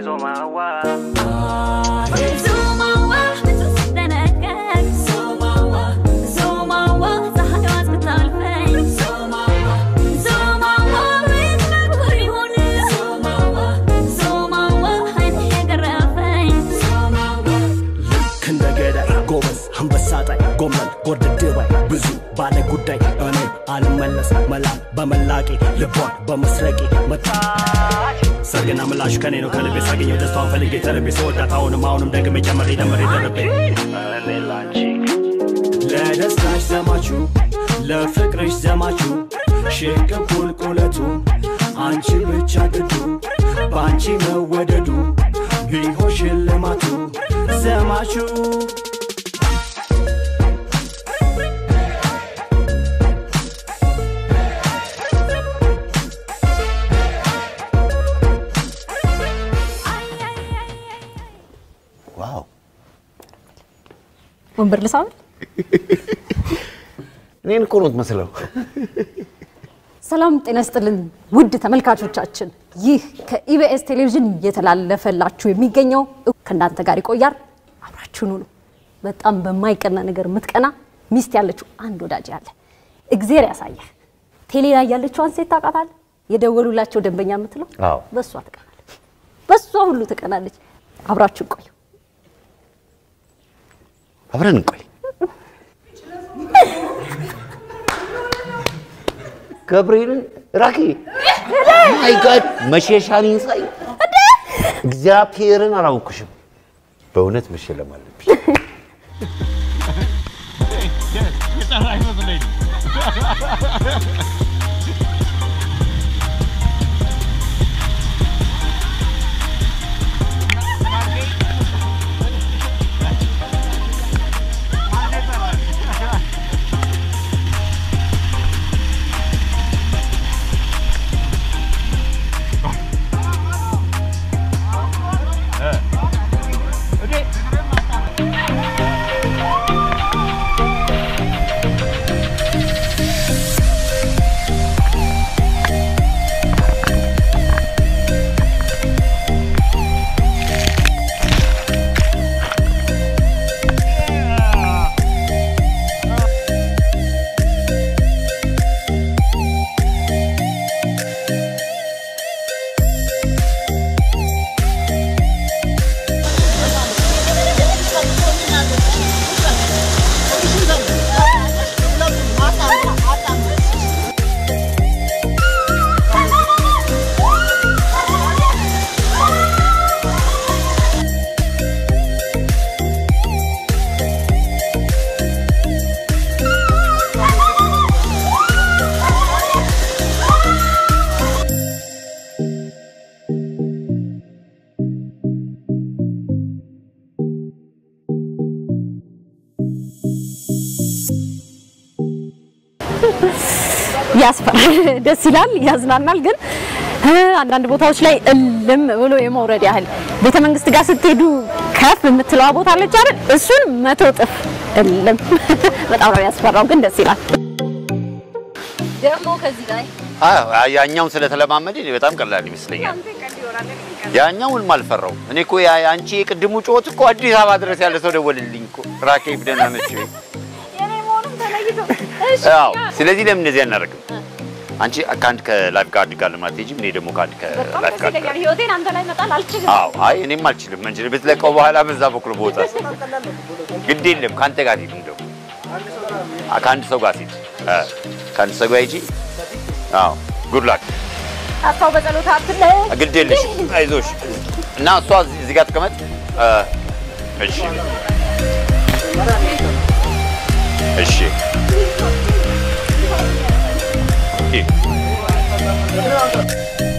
ዞማዋ ልክ እንደ ገዳይ ጎበዝ አንበሳ ጣይ ጎመን ጎርድድ ባይ ብዙ ባለ ጉዳይ እኔ አልመለስ መላም በመላቄ ልቧን በመስረቄ መታ ሰርግና ምላሹ ከኔ ነው ከልቤ ሳገኘው ደስታዋን ፈልጌ ተርቤ ስወዳት አሁንም አሁንም ደግሜ ጨምሬ ደምሬ ደርቤ እኔ ላንቺ ለደስታሽ ዘማቹ ለፍቅርሽ ዘማቹ ሽቅብ ቁልቁለቱ አንቺ ብቻ ግዱ በአንቺ መወደዱ ቢሆን ሽልማቱ ዘማቹ ዋው ወንበር ልሳብ እኔን እኮ ነው የምትመስለው። ሰላም ጤና ይስጥልን ውድ ተመልካቾቻችን፣ ይህ ከኢቢኤስ ቴሌቪዥን እየተላለፈላችሁ የሚገኘው ከእናንተ ጋር ይቆያል። አብራችሁን ሁኑ። በጣም በማይቀና ነገር የምትቀና ሚስት ያለችው አንድ ወዳጅ ያለ እግዜር ያሳየህ። ቴሌ ላይ ያለችዋን ሴት ታውቃታለህ? የደወሉላቸው ደንበኛ የምትለው አዎ። በእሷ ትቀናለች፣ በእሷ ሁሉ ትቀናለች። አብራችሁን ቆዩ። አብረን እንቆይ። ገብርኤልን ራኪ ማይ ጋድ መሸሻኔን ሳይ እግዚአብሔርን አላወኩሽም። በእውነት መሸለም አለብሽ። ያስፈራል፣ ደስ ይላል፣ ያዝናናል። ግን እ አንዳንድ ቦታዎች ላይ እልም ብሎ የመውረድ ያህል ቤተ መንግስት ጋር ስትሄዱ ከፍ የምትለዋ ቦታ አለች አይደል? እሱን መቶ እጥፍ እልም። በጣም ነው ያስፈራው፣ ግን ደስ ይላል። ደግሞ ከዚህ ላይ አዎ፣ ያኛውን ስለተለማመደ እኔ በጣም ቀላል ይመስለኛል። ያኛውን አልፈራው። እኔ እኮ ያ- አንቺ የቅድሙ ጩኸት እኮ አዲስ አበባ ድረስ ያለ ሰው ደወልልኝ እኮ ራኬብ ደህና ነች ወይ? የኔ መሆኑም ተለይቶ አዎ። ስለዚህ ለምን እንደዚህ አናደርግም? አንቺ ከአንድ ከላይፍ ጋርድ ጋር ልማትሄጂም እኔ ደግሞ ከአንድ በጣም ከላይፍ ደስ ጋርድ ጋር ይለኛል። ህይወቴን አንተ ላይ መጣል አልችልም። አዎ አይ እኔም አልችልም እንጂ ብትለቀው በኋላ በዛ በኩል ቦታ ግድ የለም ከአንተ ጋር ሂድ እንደው አ- ከአንድ ሰው ጋር ሂድ እ፣ ከአንድ ሰው ጋር ሂጂ አዎ ጉድ ላክ አስታው በጸሎት አትለይ። ግድ የለሽ አይዞሽ እና እሷ እዚህ እዚህ ጋር ተቀመጥ እ፣ እሺ እሺ ሂድ